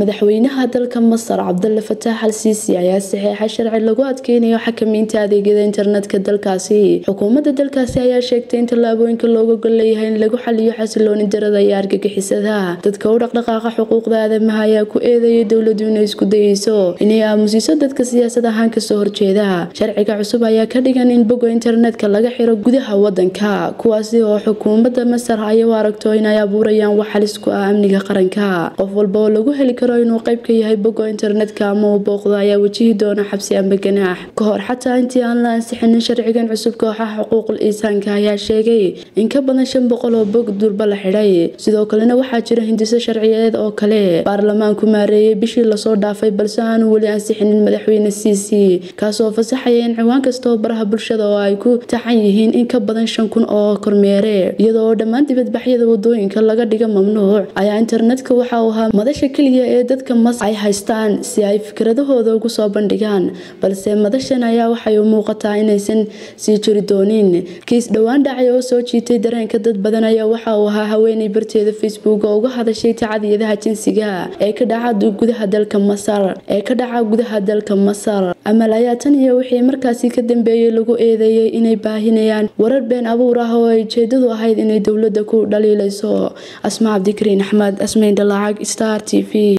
madaxweynaha dalka masar cabdalla fataax al siisi ayaa saxeexa sharci lagu adkeynayo xakamaynta adeegyada internetka dalkaasi xukuumadda dalkaasi ayaa sheegtay in tallaabooyinka looga gol leeyahay in lagu xaliyo xasilooni darada iyo argagixisada dadka u dhaqdhaqaaqa xuquuqda aadamaha ayaa ku eedeeyay dowladu inay isku dayeyso inay aamusiso dadka siyaasad ahaan kasoo horjeeda sharciga cusub ayaa ka dhigan in boga internetka laga xiro gudaha wadanka kuwaasi oo xukuumadda masar ay u aragto inay abuurayaan wax halis ku ah amniga qaranka qof walba oo lagu heli karo inuu qayb ka yahay bogo internetka ama uu booqdo ayaa wajihi doona xabsi amba ganaax ka hor xataa intii aan la ansixinin sharcigan cusub kooxaha xuquuqul insaanka ayaa sheegay in ka badan shan boqol oo bog durba la xidhay sidoo kalena waxaa jira hindiso sharciyeed oo kale baarlamaanku maareeyay bishii lasoo dhaafay balse aanu weli ansixinin madaxweyne siisi kaasoo fasaxaya in ciwaan kastaoo baraha bulshada oo ay ku taxan yihiin in ka badan shan kun oo kormeere iyadoo oo dhammaan dibadbaxyada wadooyinka laga dhiga mamnuuc ayaa internetka waxa uu ahaa madasha keliya ee dadka mas ay haystaan si ay fikradahooda ugu soo bandhigaan balse madashan ayaa waxay u muuqataa inaysan sii jiri doonin kiis dhowaan dhacay oo soo jiitay dareenka dad badan ayaa waxa uu ahaa haweeney barteeda facebook oo uga hadashay tacadiyadaha jinsiga ee ka dhaca gudaha dalka masar ee ka dhaca gudaha dalka masar amal ayaa tan iyo wixii markaasi ka dambeeyey lagu eedeeyey inay baahinayaan warar been abuur ah oo ay ujeedadu ahayd inay dowladda ku dhaliilayso asma cabdikariin axmed asmayn dhalaacag star t v